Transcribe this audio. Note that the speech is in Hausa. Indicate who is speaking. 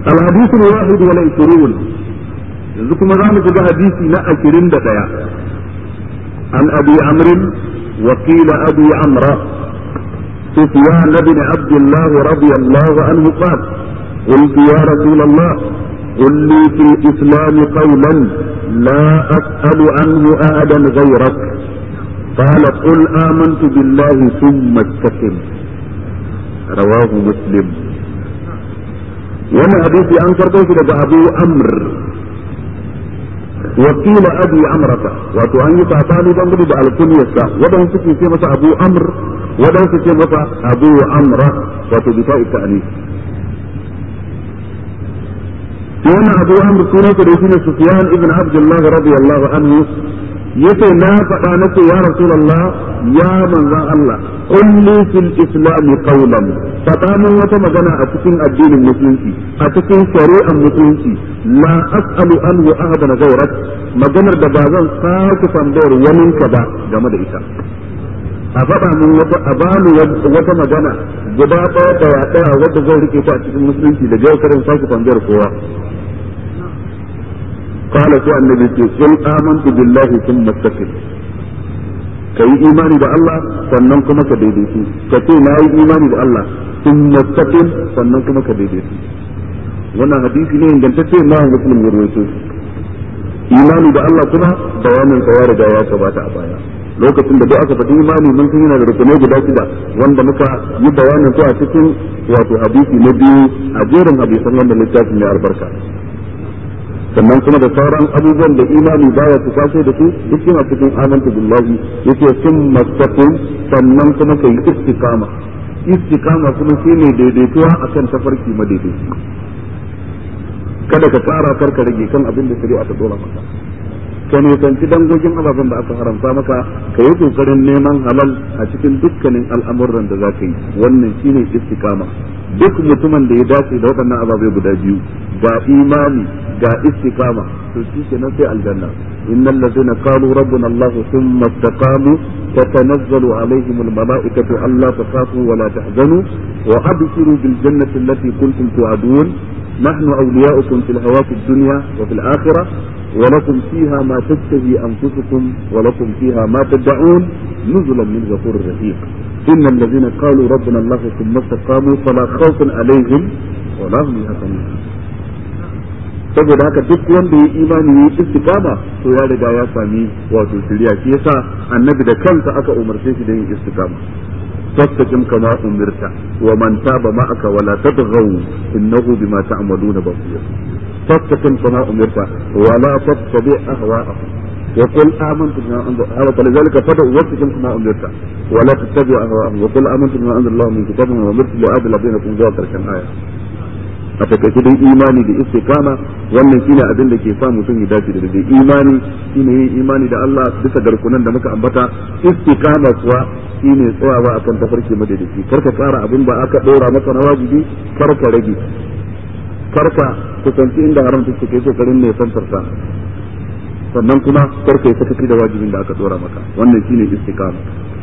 Speaker 1: الحديث الواحد والعشرون يذكر مغامة في حديث لا عشرين دقيقة عن أبي عمرو وقيل أبي عمرو سفيان بن عبد الله رضي الله عنه قال قلت يا رسول الله قل لي في الإسلام قولا لا أسأل عنه أحدا غيرك قال قل آمنت بالله ثم استقم رواه مسلم وانا حديثي أنكر دوش أبو أمر وقيل أبي أمرة wato an yi sabani dangane da alkunyarsa wadan suke ce masa abu amr wadan suke masa abu amra wato bisa ta'ani wannan abu amr sunansa da shine sufyan ibn abdullah radiyallahu anhu yace na faɗa nace ya rasulullah ya manzon Allah kulli fil islam qawlan faɗa min wata magana a cikin addinin musulunci a cikin shari'ar musulunci la as'alu anhu ahadan ghayrak maganar da ba zan sake tambayar wani ka ba game da ita a faɗa min wata a bani wata magana guda ɗaya ɗaya ɗaya wadda zai rike ta a cikin musulunci da yau karin sake tambayar kowa قال سوى النبي قل آمنت بالله ثم استقم ka yi imani da Allah sannan kuma ka daidaitu ka ce na yi imani da Allah sun mustaqim sannan kuma ka daidaitu wannan hadisi ne ingantacce ma muslim ya rawaito imani da Allah kuma bayanin sa ya riga ya gabata a baya lokacin da duk aka faɗi imani mun san yana da rukunai guda shida wanda muka yi bayanin su a cikin wato hadisi na biyu a jerin hadisan wannan littafin mai albarka sannan kuma da sauran abubuwan da imani baya su kwaso da su duk yana cikin amanta billahi yace sun mastaqim sannan kuma kai istiqama istiqama kuma shine daidaituwa akan tafarki madaidaici kada ka tsara karka rage kan abin da shari'a ta dora maka ka nisanci dangogin ababen da aka haramta maka ka yi kokarin neman halal a cikin dukkanin al'amuran da za ka yi wannan shine istiqama duk mutumin da ya dace da waɗannan ababai guda biyu ga imani ga istiqama to shi kenan sai aljanna innal ladzina qalu rabbuna allah thumma istaqamu tatanazzalu alaihim almalaikatu alla takhafu wa la tahzanu wa abshiru bil jannati allati kuntum tu'adun نحن أولياؤكم في الحياة الدنيا وفي الآخرة ولكم فيها ما تشتهي أنفسكم ولكم فيها ما تدعون نزلا من غفور رحيم إن الذين قالوا ربنا الله ثم استقاموا فلا خوف عليهم ولا هم يحزنون saboda haka duk wanda ya imani ya istikama to ya riga ya sami wato shirya shi yasa annabi da kansa aka umarce shi da yin istikama فاستقم كما أمرت ومن تاب معك ولا تطغوا إنه بما تعملون بصير فاستقم كما أمرت ولا تتبع أهواءهم وقل آمنت بما أنزل فلذلك فدع واستقم كما أمرت ولا تتبع أهواءهم وقل آمنت بما أنزل الله من كتاب وأمرت لأعدل بينكم ذات كان آية a takaice dai imani da istiqama wannan shine abin da ke sa mutum ya dace da dai imani shine yin imani da Allah bisa garkunan da muka ambata istiqama kuwa shine tsayawa akan tafarki madadaci karka tsara abin da aka dora maka na wajibi karka rage karka kusanci inda haram take kai kokarin ne santar sa sannan kuma karka yi sakaci da wajibin da aka dora maka wannan shine istiqama